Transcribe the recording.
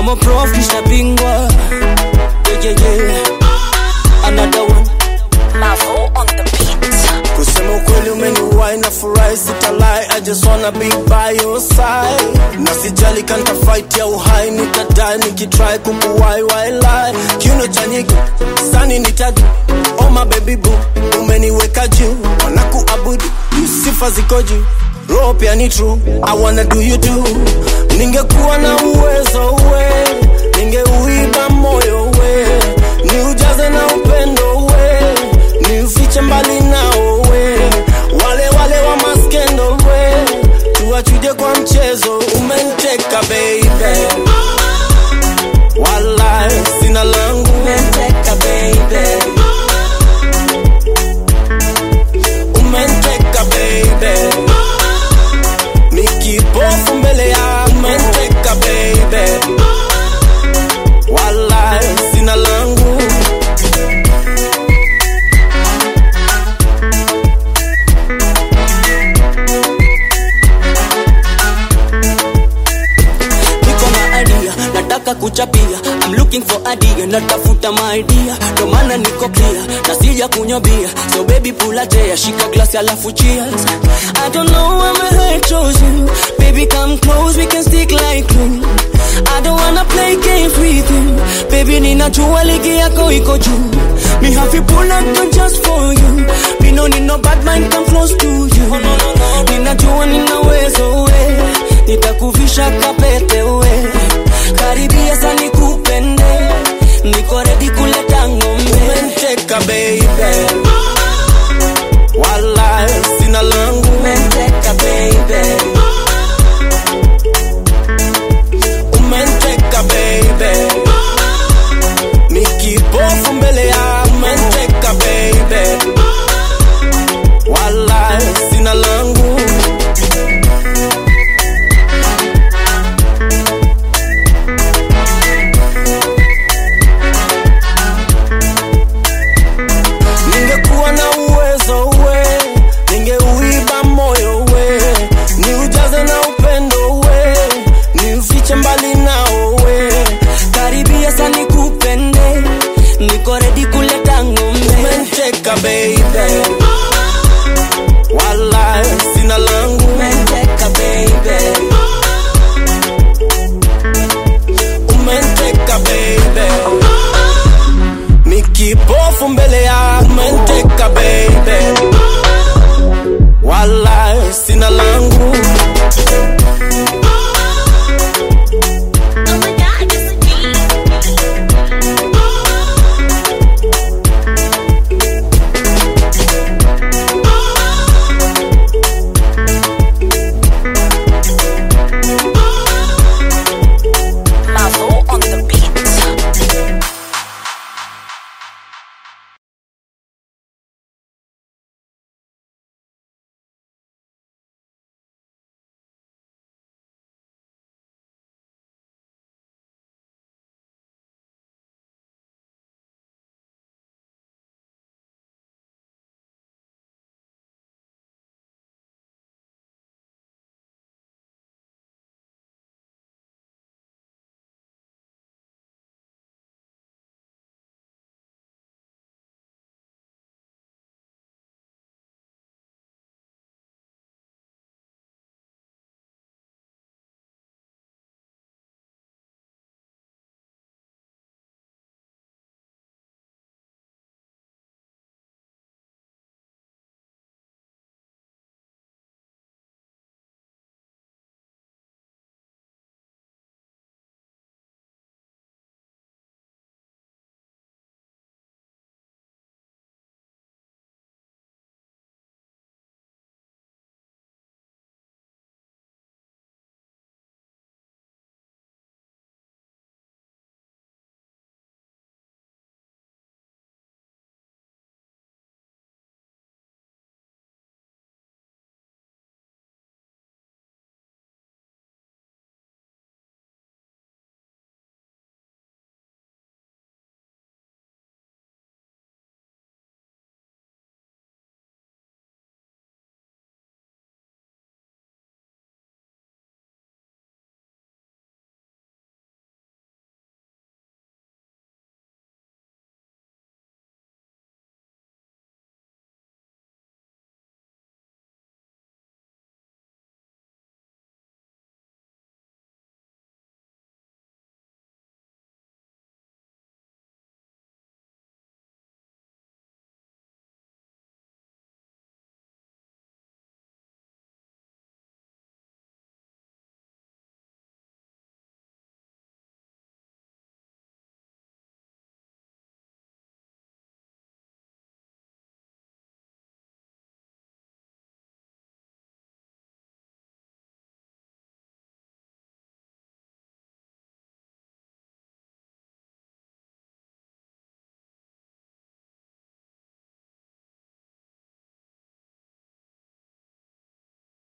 kama prof nishabingwa yeah, yeah, yeah. another one Mavo on the beat. kusema ukweli umeniwai na furahi sitalai I just wanna be by your side na sijali kanta fight ya uhai nitadai nikitry kukuwai wailai kiuno cha nyiki sani nitaju oh my baby boo umeniweka juu wanakuabudu sifa ziko juu roho pia ni true I wanna do you too ningekuwa na uwezo we ningeuiba moyo we ni ujaze na upendo we ni ufiche mbali nao we wale wale wa maskendo we tuwachuje kwa mchezo umenteka baby wala sina langu umenteka baby umenteka baby mikipofu mbele ya umenteka baby wala sina langu niko na idea nataka kuchapia I'm looking for idea natafuta maidia ndo maana niko clear na sija kunywa bia so baby pula tea shika glass alafu cheers I don't know why my heart chose you baby come close we can stick like glue I don't wanna play games with you baby ninajua ligi yako iko juu me have you pull up gun just for you me no need no bad mind come close to you ninajua ninaweza we nitakuvisha kapete we karibia sani